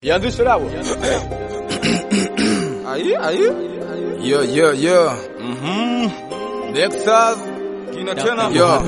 Ianzishe dawa. Aye, aye. Yeah, yeah, yeah. Mhm. Nexus kina tena. Yeah.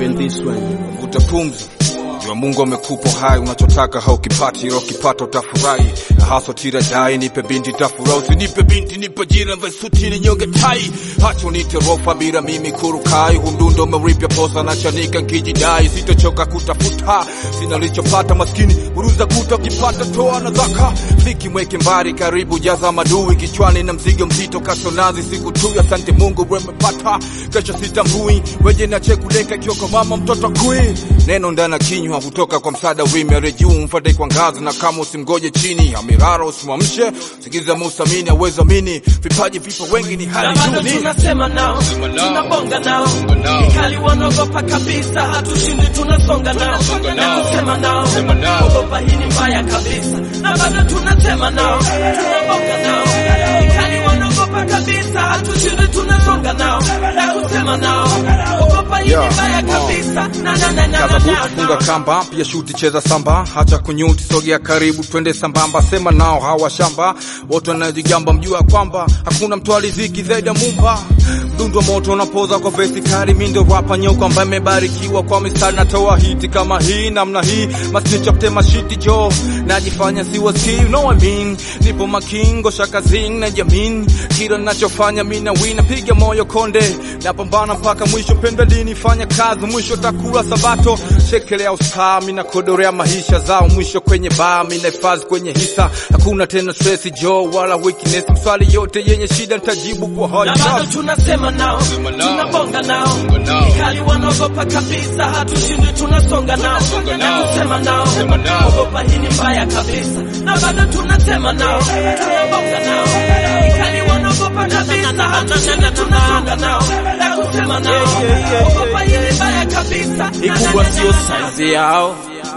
Vuta pumzi. Jua Mungu amekupa hai, unachotaka haukipati, ila ukipata utafurahi. Haswa tira dai, nipe binti tafurahi, usinipe binti, nipe jina vesuti ni nyonge tai. Hacha unite rofa bila mimi kurukai, hundundo umeripya posa na chanika nkijidai, sitochoka kutafuta, sina lichopata maskini, uruza kuta ukipata toa na zaka. Fiki mweke mbali karibu, jaza madui kichwani na mzigo mzito, kasonazi siku tu, asante Mungu wemepata, kesho sitambui, weje na chekuleka kioko mama mtoto kui neno ndana kinywa kutoka kwa msaada wimere juu mfate kwa ngazi na kama usimgoje chini amirara usimwamshe sikiza musamini aweza mini vipaji vipo wengi ni na hali bado juu ni tunasema nao, tunabonga nao, ikali wanaogopa kabisa, hatushindi tunasonga nao, na kusema nao, ogopa hii ni mbaya kabisa, na bado tunasema nao, tunabonga nao, ikali wanaogopa kabisa, hatushindi tunasonga nao, na kusema nao, ogopa hii ni Yeah, mbaya uh. kabisa, na na na na na kaza buti na funga kamba pia shuti cheza samba hacha kunyuti sogea karibu twende sambamba sema nao hawa shamba wote wanajigamba mjua kwamba hakuna mtu aliziki zaidi ya mumba mdundo moto unapoza kwa vesi kali mindo rapa nyoka ambaye imebarikiwa kwa mistari natoa hiti kama hii namna hii masnichapte mashiti jo najifanya siwaski you know what I mean nipo makingo shakazing na jamin kila nachofanya mina wina piga moyo konde napambana mpaka mwisho penda dini fanya kazi mwisho takula sabato shekelea ustaa mina kodorea maisha zao mwisho kwenye baa mina hifadhi kwenye hisa hakuna tena stress jo wala weakness mswali yote yenye shida nitajibu kwa na bado haya tunasema nao, tunabonga nao, ikali wanaogopa kabisa, hatushindi tunasonga nao, na kusema nao, ogopa hii ni mbaya kabisa, na bado tunasema nao, tunabonga nao, ikali wanaogopa kabisa, hatushindi tunasonga nao, na kusema nao, ogopa hii ni mbaya kabisa, ikubwa sio saizi yao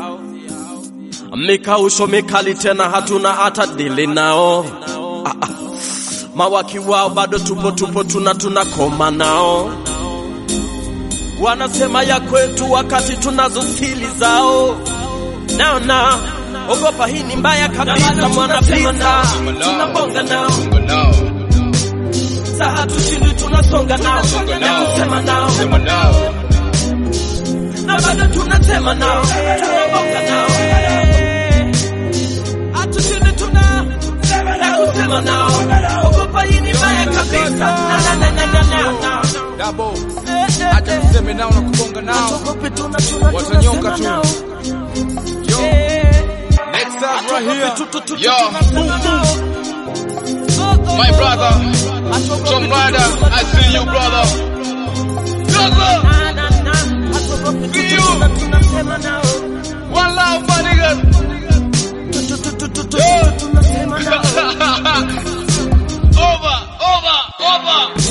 mikausho mikali tena hatuna hata dili nao ah, ah. mawaki wao bado tupo tupo tuna tunakoma nao wanasema ya kwetu wakati tunazo stili zao nao na ogopa hii ni mbaya na kabisa bado mwana tunasema pizza nao, tunabonga nao, sa hatushindi tunasonga nao, na kusema nao, na bado tunasema nao, tunabonga nao, hatushindi tuna na kusema nao, ogopa hii ni mbaya kabisa, na na na na na na na Double. acha tuseme nao na kubonga nao Ogope tuna tuna Watanyonga tunasema tu. nao. Yo. Eh. Next up right Ogope here. tu- tu- tu- Yo. tunasema nao. My brother, Tom Rider, I see you, brother. Brother, Na, na, na. Ogope tu- See you. tuna- tunasema nao. one love, my niggas. Tu- tu- tu- tu- tu- tu- tunasema nao. over, over, over.